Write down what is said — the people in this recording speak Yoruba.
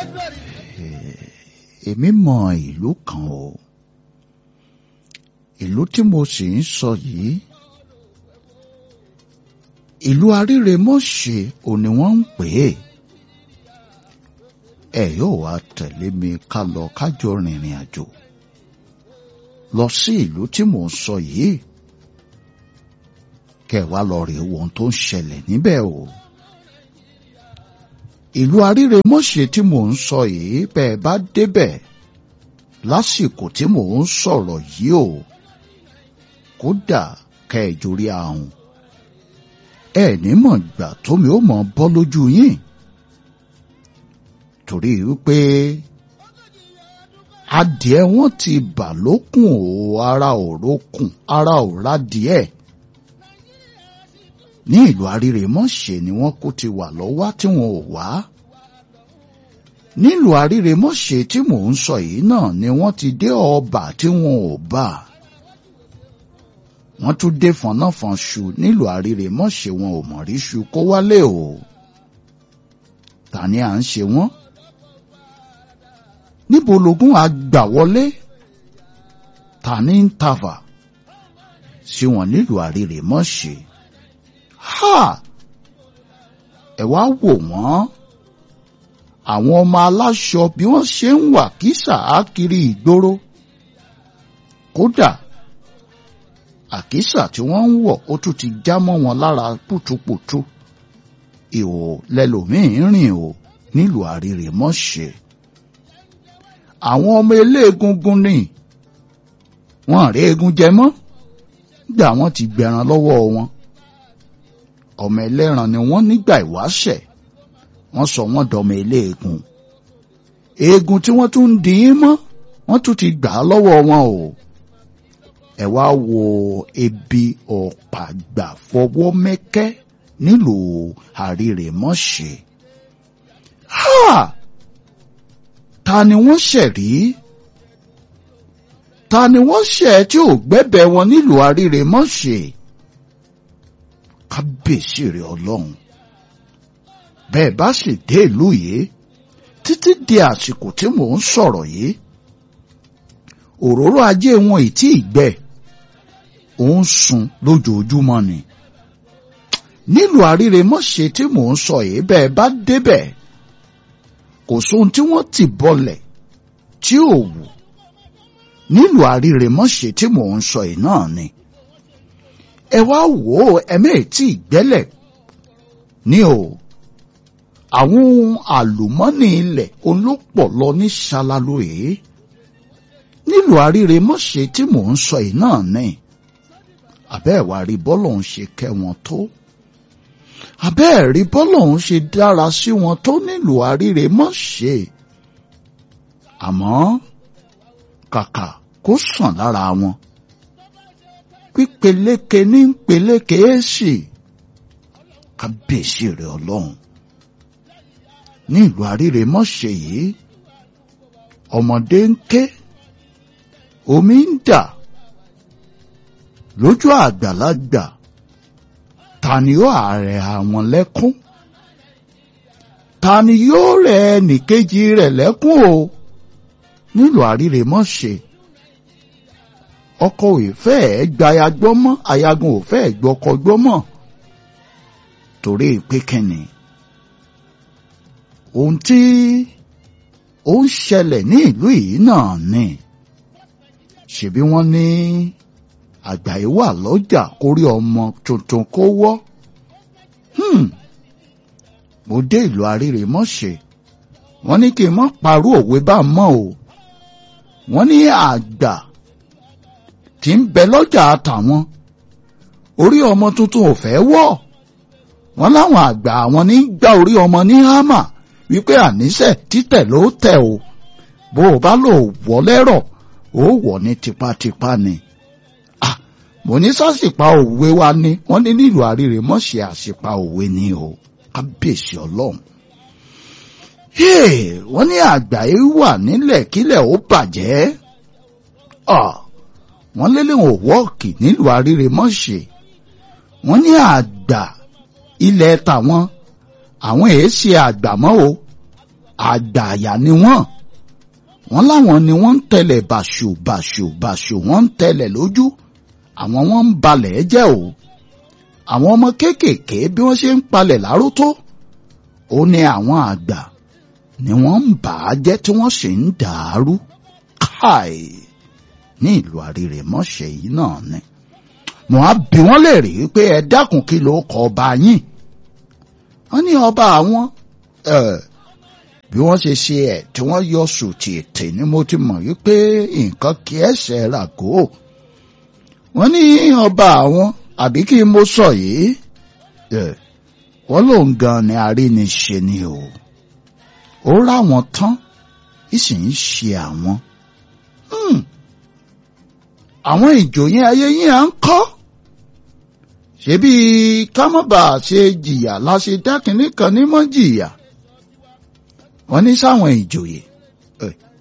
èmi mọ ìlú kan o ìlú tí mo sì ń sọ yìí ìlú Arírèmọ́ṣẹ́ ò ní wọ́n ń pè é ẹ yóò wá tẹ̀lé mi ká lọ kájọ rìnrìn àjò lọ sí ìlú tí mò ń sọ yìí kẹ́ wá lọ rèé wo ohun tó ń ṣẹlẹ̀ níbẹ̀ o ìlú Arírèmọ́ṣẹ́ tí mò ń sọ yìí bẹ́ẹ̀ bá débẹ̀ lásìkò tí mò ń sọ̀rọ̀ yìí o kódà kẹ́ ẹ jórí ahùn ẹ ní mọ̀ gbà tómi ó mọ̀ bọ́ lójú yín torí wípé adìẹ wọn ti bà lókùn o ara ò rókùn ara ò rádìẹ ní ìlú Arírèmọ́ṣẹ́ ni wọ́n kó ti wà lọ́wọ́ tí wọn ò wá nílùú Arírèmọ́ṣẹ́ tí mò ń sọ yìí náà ni wọ́n ti dé ọba tí wọn ò bá wọ́n tún dé fọnáfọnṣu nílùú Arírèmọ́ṣẹ́ wọn ò mọ̀ rí ṣu kó wálé o ta ni à ń ṣe wọ́n níbo lógún àgbà wọlé ta ni ń tàfà sí wọn nílùú Arírèmọ́ṣẹ́ ha ẹ wá wò wọ́n àwọn ọmọ aláṣọ bí wọ́n ṣe ń wà kísà á kiri ìgboro kódà àkísà tí wọ́n ń wọ̀ ó tún ti já mọ́ wọn lára pùtùpùtù ìhò lẹlòmíín rìn o nílùú Arírèmọ́ṣẹ́ àwọn ọmọ eléegungun ni wọ́n rí egun jẹ mọ́ gbà wọ́n ti gbẹran lọ́wọ́ wọn ọmọ ẹlẹ́ran ni wọ́n nígbà ìwáṣẹ̀ wọ́n sọ wọ́n dọmọ eléegun eegun tí wọ́n tún ń dín in mọ́ wọ́n tún ti gbà á lọ́wọ́ wọn o ẹ wá wo ebi ọ̀pàgbà fọwọ́ mẹ́kẹ́ nílùú Arírèmọ́ṣẹ́ ha ta ni wọ́n ṣẹ̀ rí ta ni wọ́n ṣẹ̀ tí ò gbẹ́bẹ̀ wọn nílùú Arírèmọ́ṣẹ́ kábíyèsí rẹ̀ ọlọ́run bẹ́ẹ̀ bá sì dé ìlú yìí títí di àsìkò tí mò ń sọ̀rọ̀ yìí òróró ajé wọn ì tí ì gbẹ ó ń sun lójoojúmọ́ ni nílùú Arírèmọ́ṣẹ́ tí mò ń sọ yìí bẹ́ẹ̀ bá débẹ̀ kò sóhun tí wọ́n ti bọlẹ̀ tí ò wù nílùú Arírèmọ́ṣẹ́ tí mò ń sọ yìí náà ni ẹ wá wò ó ẹ̀mẹ́ tí ìgbẹ́lẹ̀ ní o àwọn ohun àlùmọ́nì ilẹ̀ olópọ̀ lọ ní ṣalalóye nílùú Arírèmọ́ṣẹ́ tí mò ń sọ yìí náà ní àbẹ́ẹ̀wá rí bọ́lọ̀ ń ṣe kẹ́ wọn tó àbẹ́ẹ̀rí bọ́lọ̀ ń ṣe dára sí wọn tó nílùú Arírèmọ́ṣẹ́ àmọ́ kàkà kó sàn lára wọn pípeléke ní peléke èsì kábíyèsí rẹ̀ ọlọ́run ní ìlú Arírèmọ́ṣẹ́ yìí ọmọdé ń ké omi ń dà lójú àgbàlagbà ta ni yóò ààrẹ àwọn lẹ́kún ta ni yóò rẹ ẹnìkejì rẹ̀ lẹ́kún o nílùú Arírèmọ́ṣẹ́ ọkọ ìfẹ́ ẹ̀ gba ayagbọ́ mọ́ ayagun òfẹ́ ẹ̀ gbọ́kọ gbọ́ mọ́ torí pé kẹ́ni ohun tí ó ń ṣẹlẹ̀ ní ìlú yìí náà ni ṣebí wọ́n ní àgbáyé wà lọ́jà kórí ọmọ tuntun kó wọ́ mo dé ìlú Arírèmọ́ṣẹ́ wọ́n ní kí n má parú òwe bá mọ́ o wọ́n ní àgbà tí ń bẹ lọ́jà àtàwọn orí ọmọ tuntun ò fẹ́ wọ̀ wọ́n láwọn àgbà àwọn ní gbá orí ọmọ ní hámà wípé àníṣe títẹ̀ ló tẹ̀ o bó o bá lò wọ́ lẹ́rọ̀ ó wọ̀ ní tipátipá ni. ah mo ní sásìpá òwe wa ni wọ́n ní nílùú Arírèmọ́ṣẹ́ àsìpá òwe ni o kábíyèsí ọlọ́run. wọ́n ní àgbáyé wà nílẹ̀ kílẹ̀ ó bàjẹ́. ah wọ́n lélẹ́wọ̀n wọ́ọ̀kì nílùú Arírèmọ́ṣẹ́ wọ́n ní àgbà ilẹ̀ tàwọn àwọn èé ṣe àgbà mọ́ o àgbààyà ni wọ́n wọ́n láwọn ni wọ́n ń tẹ̀lẹ̀ bàṣù bàṣù bàṣù wọ́n ń tẹ̀lẹ̀ lójú àwọn wọ́n ń balẹ̀ jẹ́ o àwọn ọmọ kéékèèké bí wọ́n ṣe ń palẹ̀ lárótó ó ní àwọn àgbà ni wọ́n ń bà á jẹ́ tí wọ́n sì ń dàárú káì ní ìlú àrírèmọ́ṣẹ́ yìí náà ni mo á bi wọ́n léèrè pé ẹ dákun kí ló kọ ọba yín wọ́n ní ọba àwọn bí wọ́n ṣe ṣe ẹ̀ tí wọ́n yọ sùtì ètè ni mo ti mọ̀ wípé nǹkan kì í ẹsẹ̀ ràgó wọ́n ní ọba àwọn àbí kí mo sọ yìí wọ́n lòun gan ni aríniṣe ni o ó ráwọn tán ìsì ń ṣe àwọn àwọn ìjòyè ayé yín à ń kọ́ ṣebí kámọ́bà ṣe jìyà láṣẹ dákìní kan ní mọ́ jìyà wọ́n ní sáwọn ìjòyè